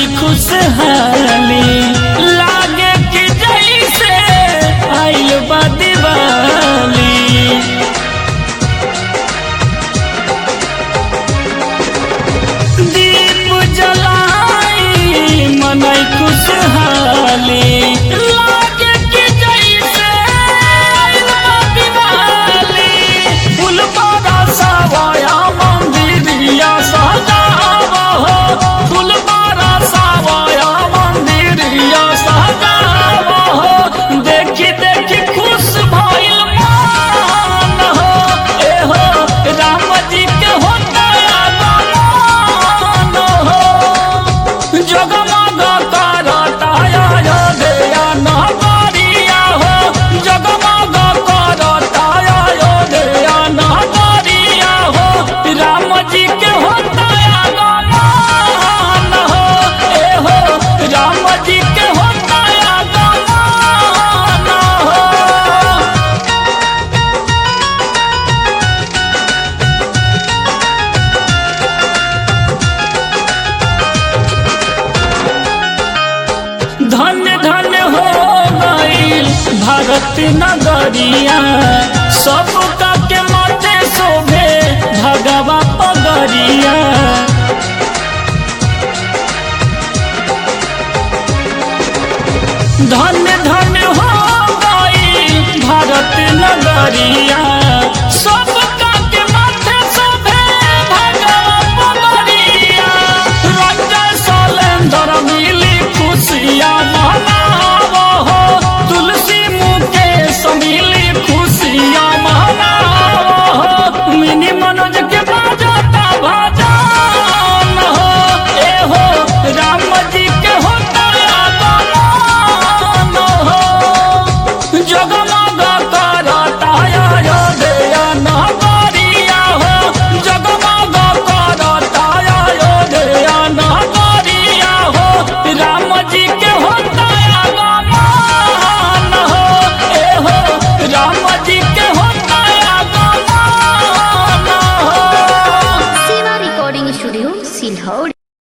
खुशहाली लागे कि जैसे आइल बा दिवाली दीप जलाई मनई खुशहाली लागे कि जैसे आइल बा दिवाली फूल बड़ा सवाया मंदिरिया सजावा हो फूल बड़ा सवाया मंदिरिया सजावा हो देखी देखी खुश भइल मान हो ए हो राम जी के होता आगमन हो जगमग करता अयोध्या नगरिया हो जगमग करता अयोध्या नगरिया हो राम जी के होता आगमन हो ए हो राम जी के होता आगमन हो धन्य धन्य हो गईल भारत नगरिया सबका के मते शोभे भगवा पगरिया धन्य धन्य हो गईल भारत नगरिया सब